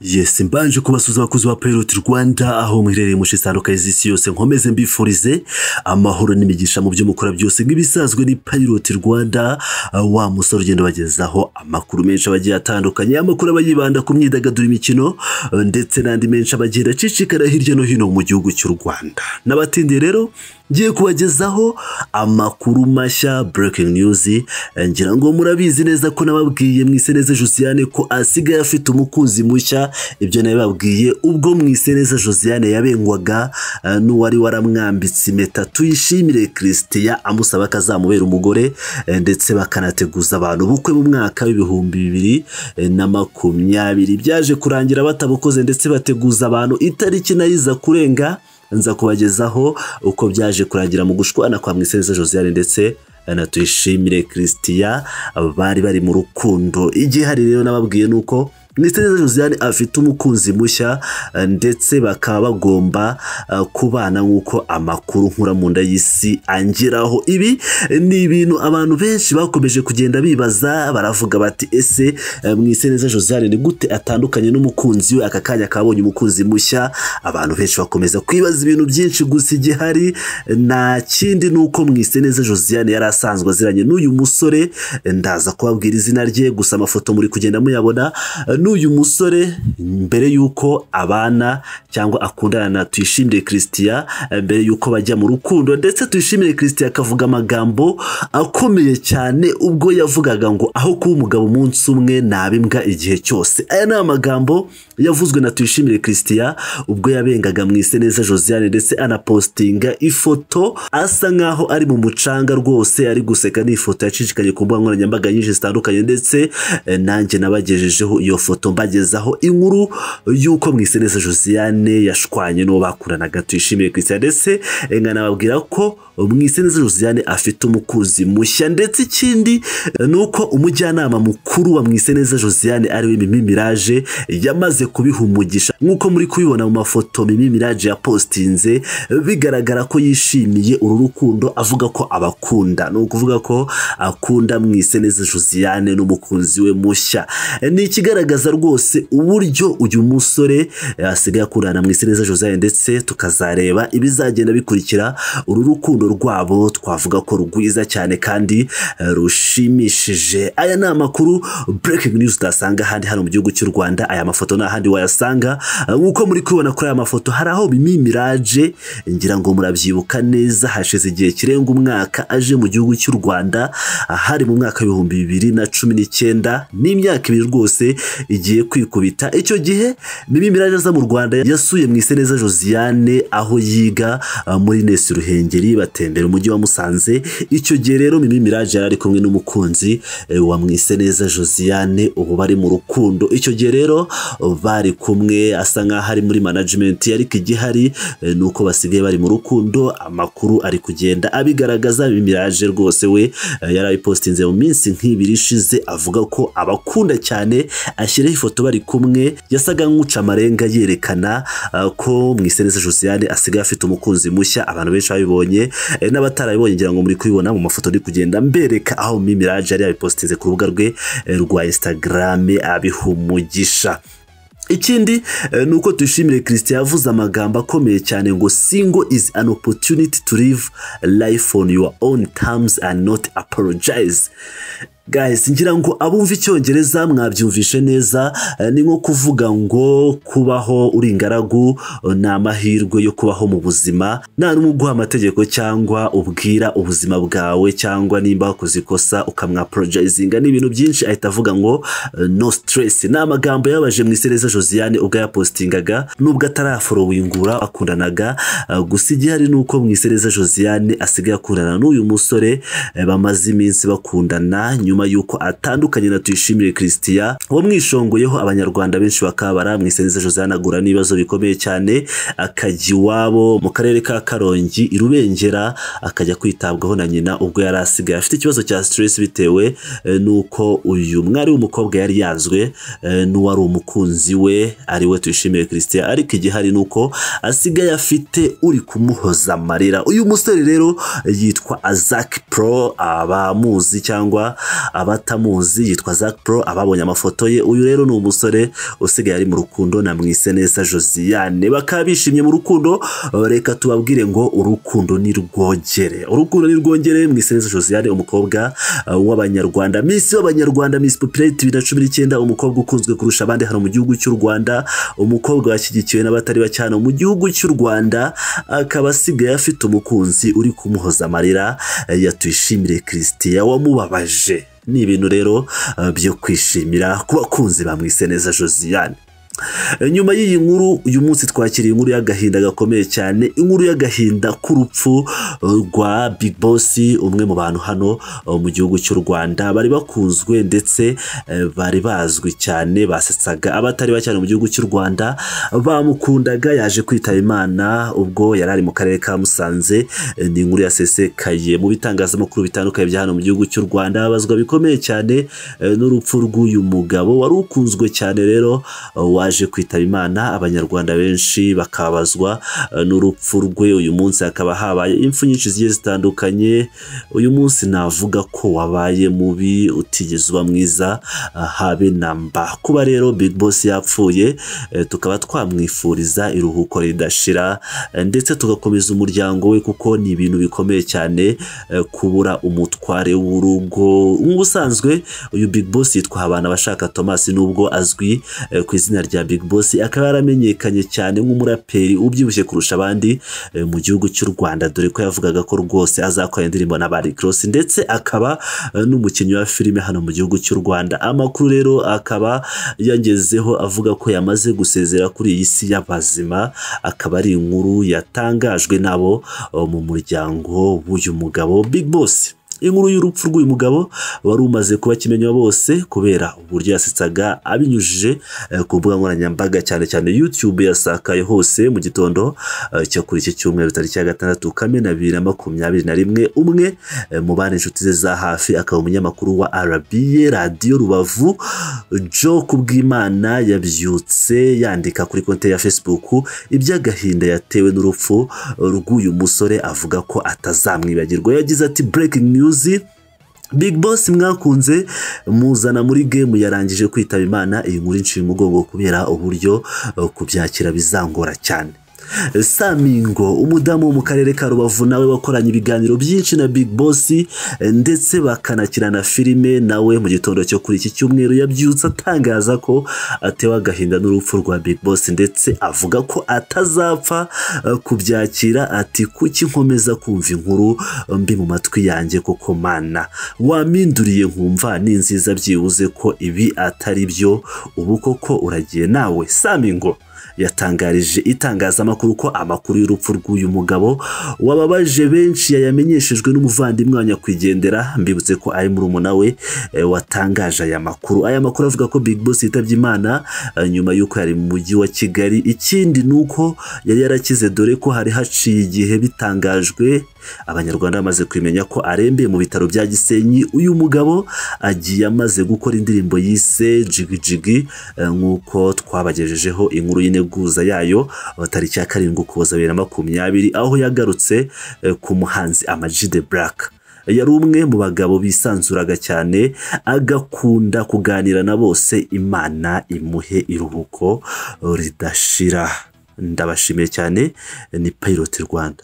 yesi mbanje kubasuza abakozi ba Pilot Rwanda aho muherereye mu shitandukanye z'isi yose nkomeze mbifurize amahoro n'imigisha mu byo mukora byose nk'ibisanzwe ni Pilot Rwanda uh, wa musore ugenda bagezaho amakuru menshi abagiye atandukanye amakuru aba yibanda ku myidagaduro imikino uh, ndetse n'andi menshi abagenda acicikana hirya no hino mu gihugu cy'u Rwanda n'abatindiye rero ngiye kubagezaho amakuru mashya breaking news eh, ngira ngo murabizi neza ko nababwiye mwiseneza josiane ko asigaye afite umukunzi mushya ibyo nabibabwiye ubwo mwiseneza josiane yabengwaga eh, n'uwari waramwambitse impeta tuyishimire christian amusaba ko azamubera umugore eh, ndetse bakanateguza abantu ubukwe mu mwaka w'ibihumbi bibiri eh, na makumyabiri byaje kurangira batabukoze ndetse bateguza abantu itariki nayo iza kurenga nza kubagezaho uko byaje kurangira mu gushwana kwa mwiseneza josiane ndetse na tuyishimire christian bari bari mu rukundo igihari rero nababwiye ni uko mwiseneza josiane afite umukunzi mushya ndetse bakaba bagomba kubana nk'uko amakuru nkura mu nda y'isi angeraho ibi ni ibintu abantu benshi bakomeje kugenda bibaza baravuga bati ese mwiseneza josiane ni gute atandukanye n'umukunzi we aka kanya kabonye umukunzi mushya abantu benshi bakomeza kwibaza ibintu byinshi gusa igihari nta kindi ni uko mwiseneza josiane yari asanzwe aziranye n'uyu musore ndaza kubabwira izina rye gusa amafoto muri kugenda muyabona n'uyu musore mbere y'uko abana cyangwa akundana na tuyishimire christian mbere y'uko bajya mu rukundo ndetse tuyishimire christian akavuga amagambo akomeye cyane ubwo yavugaga ngo aho kuba umugabo umunsi umwe naba imbwa igihe cyose aya ni amagambo yavuzwe na tuyishimire christian ubwo yabengaga mu neza josiane ndetse anapositinga ifoto asa nk'aho ari mu mucanga rwose ari guseka ni ifoto yacicikanye ku mbuga nkoranyambaga nyinshi zitandukanye ndetse eh, nanjye nabagejejeho iyo foto mbagezaho inkuru y'uko mwiseneza josiane yashwanye n'uwo bakoranaga tuyishimiye christian ndetse nkanababwira ko mwiseneza josiane afite umukunzi mushya ndetse ikindi ni uko umujyanama mukuru wa mwiseneza josiane ariwe mimi mirage yamaze kubiha umugisha nk'uko muri kubibona mu mafoto mimi mirage yapositinze bigaragara ko yishimiye uru rukundo avuga ko abakunda ni ukuvuga ko akunda mwiseneza josiane n'umukunzi we mushya ni ikigaragaza rwose uburyo uyu musore asigaye akundana mu iseneza josiane ndetse tukazareba ibizagenda bikurikira uru rukundo rwabo twavuga ko rwiza cyane kandi eh, rushimishije aya ni amakuru breaking news utasanga ahandi hano mu gihugu cy'u rwanda aya mafoto ni ahandi wayasanga Eh, nk'uko muri kubibona kuri aya mafoto hari aho mimi mirage ngira ngo murabyibuka neza hashize igihe kirenga umwaka aje mu gihugu cy'u rwanda hari mu mwaka w'ibihumbi bibiri na cumi n'icyenda n'imyaka ibiri rwose igiye kwikubita icyo gihe mimi mirage aza mu rwanda yasuye mu iseneza josiane aho yiga uh, muri nesi ruhengeri batembera umujyi wa musanze icyo gihe rero mimi mirage yari ari kumwe n'umukunzi eh, wa mu iseneza josiane ubu bari mu rukundo icyo gihe rero uh, bari kumwe asa nk'aho ari muri management ariko igihari eh, ni uko basigaye bari mu rukundo amakuru ari kugenda abigaragaza mimi mirage rwose we eh, yari abipostinze mu minsi nk'ibiri ishize avuga ko abakunda cyane ashyiraho ifoto bari kumwe yasaga nk'uca amarenga yerekana uh, ko mwiseneza josiane asigaye afite umukunzi mushya abantu benshi babibonye eh, n'abatarabibonye ngira ngo muri kubibona mu mafoto ari kugenda mbereka aho mimiraje yari yabipositinze ku rubuga rwe eh, rwa instagram abihumugisha ikindi eh, ni uko tuyishimire christian yavuze amagambo akomeye cyane ngo single is an opportunity to live life on your own terms and not apologize guys ngira ngo abumva icyongereza mwabyumvishe neza ni nko kuvuga ngo kubaho uri ingaragu ni amahirwe yo kubaho mu buzima nta n'umwe uguha amategeko cyangwa ubwira ubuzima bwawe cyangwa nimba wakoze ikosa ukamwaporojayizinga ni ibintu byinshi ahita avuga ngo no stress ni amagambo yabaje mu isereza josiane ubwo yapositingaga nubwo ataraforowingura akundanaga gusa igihari ni uko mu isereza josiane asigaye akundana n'uyu musore bamaze iminsi bakundana nyuma nyuma y'uko atandukanye na tuyishimire christian wamwishongoyeho abanyarwanda benshi bakabara mwiseneza josiane agura n'ibibazo bikomeye cyane akajya iwabo mu karere ka karongi i rubengera akajya kwitabwaho na nyina ubwo yari asigaye afite ikibazo cya stress bitewe eh, n'uko uyu mwari w'umukobwa yari yanzwe eh, n'uwari umukunzi we ari we tuyishimire christian ariko igihari ni uko asigaye afite uri kumuhoza amarira uyu musore rero yitwa azak pro abamuzi cyangwa abatamuzi yitwa Zac Pro ababonye amafoto ye uyu rero ni umusore usigaye ari mu rukundo na Mwiseneza Josiane bakaba bishimye mu rukundo reka tubabwire ngo urukundo ni rwogere urukundo ni rwogere Mwiseneza Josiane umukobwa uh, w'abanyarwanda Miss w'abanyarwanda Miss Popularity 2019 umukobwa ukunzwe kurusha abandi hano mu gihugu cy'u Rwanda umukobwa washyigikiwe n'abatari bake hano mu gihugu cy'u Rwanda akaba asigaye afite umukunzi uri kumuhoza amarira eh, yatwishimire Christian wamubabaje ni ibintu rero uh, byo kwishimira ku bakunzi ba Mwiseneza Josiane nyuma y'iyi nkuru uyu munsi twakiriye inkuru y'agahinda gakomeye cyane inkuru y'agahinda k'urupfu rwa big boss umwe mu bantu hano mu gihugu cy'u rwanda bari bakunzwe ndetse eh, bari bazwi cyane basetsaga abatari bake cyane mu gihugu cy'u rwanda bamukundaga yaje kwitaba imana ubwo yari ari mu karere ka musanze eh, ni inkuru yasesekaye mu bitangazamakuru bitandukanye bya hano mu gihugu cy'u rwanda babazwa bikomeye cyane eh, n'urupfu rw'uyu mugabo wari ukunzwe cyane rero eh, wa waje kwitaba imana abanyarwanda benshi bakabazwa eh, n'urupfu rwe uyu munsi hakaba habaye impfu nyinshi zigiye zitandukanye uyu munsi navuga ko wabaye mubi utigeze uba mwiza ah, habe na mba kuba rero big boss yapfuye eh, tukaba twamwifuriza iruhuko ridashira eh, ndetse tugakomeza umuryango we kuko ni ibintu bikomeye cyane eh, kubura umutware w'urugo nk'ubusanzwe uyu big boss yitwa habana abashaka thomas nubwo azwi eh, ku izina rya Big Boss akaba yaramenyekanye cyane nk'umuraperi ubyibushye kurusha abandi eh, mu gihugu cy'u Rwanda dore ko yavugaga ko rwose azakora indirimbo na Bari Cross ndetse akaba eh, n'umukinnyi wa filime hano mu gihugu cy'u Rwanda amakuru rero akaba yangezeho avuga ko yamaze gusezera kuri iyi si y'abazima akaba ari inkuru yatangajwe nabo eh, mu muryango w'uyu mugabo Big Boss inkuru y'urupfu rw'uyu mugabo wari umaze kubakimenywa bose kubera uburyo yasetsaga abinyujije eh, ku mbuga nkoranyambaga cyane cyane YouTube yasakaye hose mu gitondo eh, cyo kuri iki cyumweru tariki ya gatandatu kamena bibiri na makumyabiri na rimwe umwe eh, mu bana inshuti ze za hafi akaba umunyamakuru wa RBA radiyo Rubavu Jo Kubwimana yabyutse yandika kuri konte ya Facebook iby'agahinda yatewe n'urupfu rw'uyu musore avuga ko atazamwibagirwa yagize ati breaking news uzi Big Boss mwakunze muzana muri game yarangije kwitaba Imana iyi nkuru iciye umugongo kubera uburyo uh, kubyakira bizangora cyane Samingo umudamu wo mu karere ka Rubavu nawe wakoranye ibiganiro byinshi na Big Boss eh, ndetse bakanakina na filime nawe mu gitondo cyo kuri iki cyumweru yabyutse atangaza ko atewe agahinda n'urupfu rwa Big Boss ndetse avuga ko atazapfa eh, kubyakira ati kuki nkomeza kumva inkuru mbi mu matwi yanjye koko mana waminduriye nkumva ni nziza byibuze ko ibi atari byo ubu koko uragiye nawe Samingo yatangarije itangazamakuru ko amakuru y'urupfu rw'uyu mugabo wababaje benshi yayamenyeshejwe n'umuvandimwe wa nyakwigendera mbibutse ko ari murumuna we eh, watangaje aya makuru aya makuru avuga ko big boss yitabye imana eh, nyuma y'uko yari mu mujyi wa kigali ikindi ni uko yari yarakize dore ko hari haciye igihe bitangajwe abanyarwanda bamaze kumenya ko arembeye mu bitaro bya gisenyi uyu mugabo agiye amaze gukora indirimbo yise jigijigi eh, nk'uko twabagejejeho inkuru y'integuza yayo tariki ya karindwi ukuboza bibiri na makumyabiri aho yagarutse eh, ku muhanzi Amag the Black yari umwe mu bagabo bisanzuraga cyane agakunda kuganira na bose imana imuhe iruhuko ridashira ndabashimiye cyane ni Pilot Rwanda